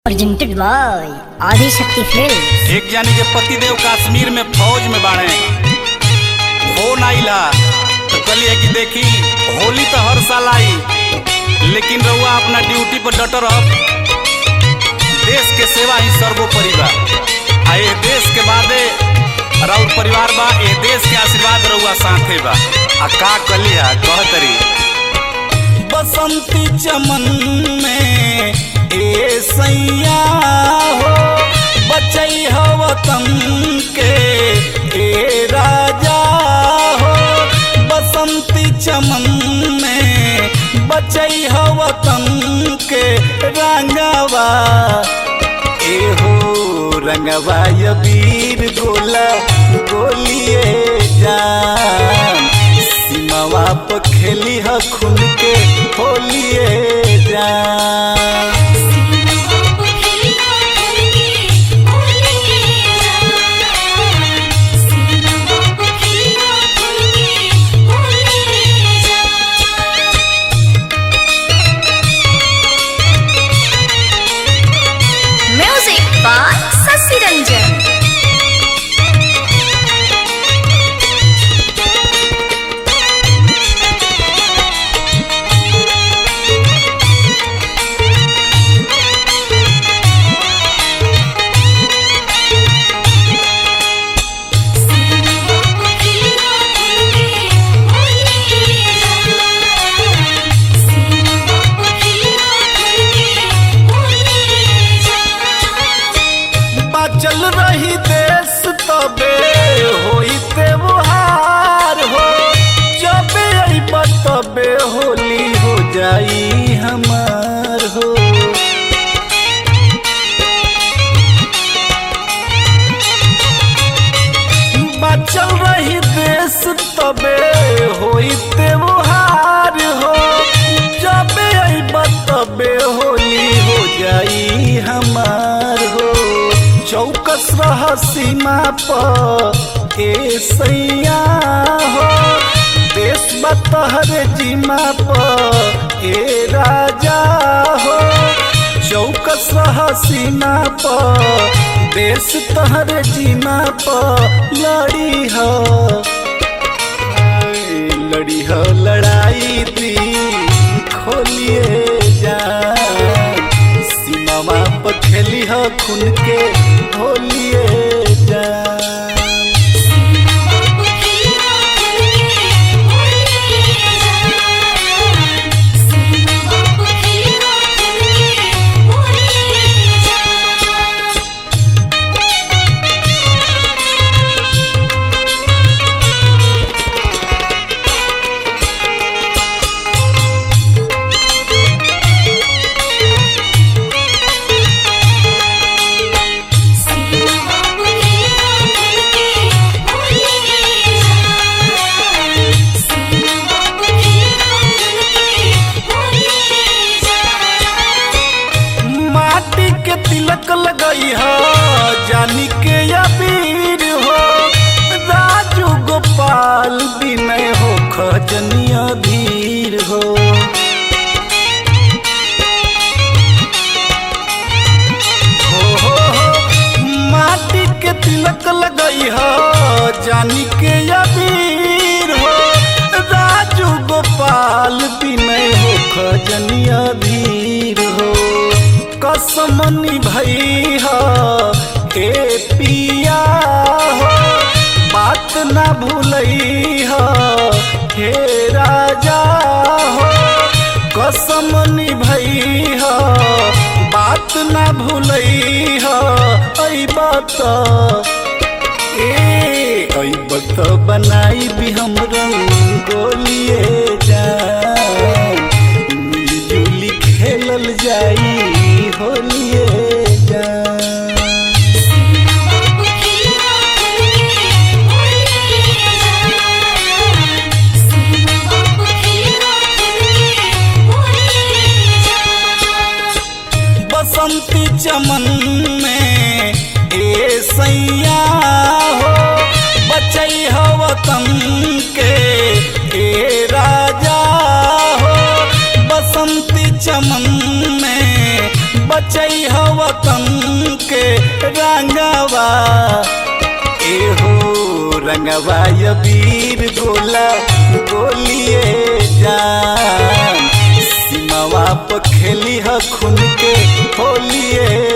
presented by Adi Shakti Films. एक जानी के पतिदेव कश्मीर में फौज में बाड़े फोन आइला तो कहलिए कि देखी होली तो हर साल आई लेकिन रउआ अपना ड्यूटी पर डटर रह देश के सेवा ही सर्वोपरि बा आ ये देश के बादे राउर परिवार बा ये देश के आशीर्वाद रउआ साथे बा आ का कली है कहतरी बसंती चमन में ए सैया हो बचई हो वतन के ए राजा हो बसंती चमन में बचई हो वतन के रंगवा ए हो रंगवा ये वीर गोला गोलिए जान सीमावा पर खेली ह खुल के होलिए जान Music by Sasi Ranjan. बाचल रही देश तबे होई त्योहार हो जबे अइब तबे होली हो जाई हमार हो बाचल रही देश तबे होई त्योहार हो जबे अइब तबे होली हो जाई हमार हो चौकस रह सीमा पर ए सैया हो देश बतहर जीमा पर ए राजा हो चौकस रह सीमा पर देश तहर जीमा पर लड़ी हो लड़ी हो लड़ाई दी खोलिए जा सीमावा पर खेली हो खुन के होलिए जा माटी के तिलक लगई हो जानी के अबीर हो राजू गोपाल विनय हो खजनिया धीर हो हो हो हो माटी के तिलक लगई हो जानी के अबीर हो राजू गोपाल विनय हो खजनिया धीर हो कसमनी भई हो ए पिया हो बात ना भूलई हो हे राजा हो कसमनी भई हो बात ना भूलई हो ऐ बात ए ऐ बात बनाई भी हम रंगोलिए जा मिलजुली खेलल जाई होलिए जा बसंती चमन में ए सैया हो बचई हो वतन के ए राजा हो बसंती चमन में बचई ह वतन के रंगवा एहो रंगवा य वीर गोला गोलिए जान सीमावा पर खेली ह खून के होलिए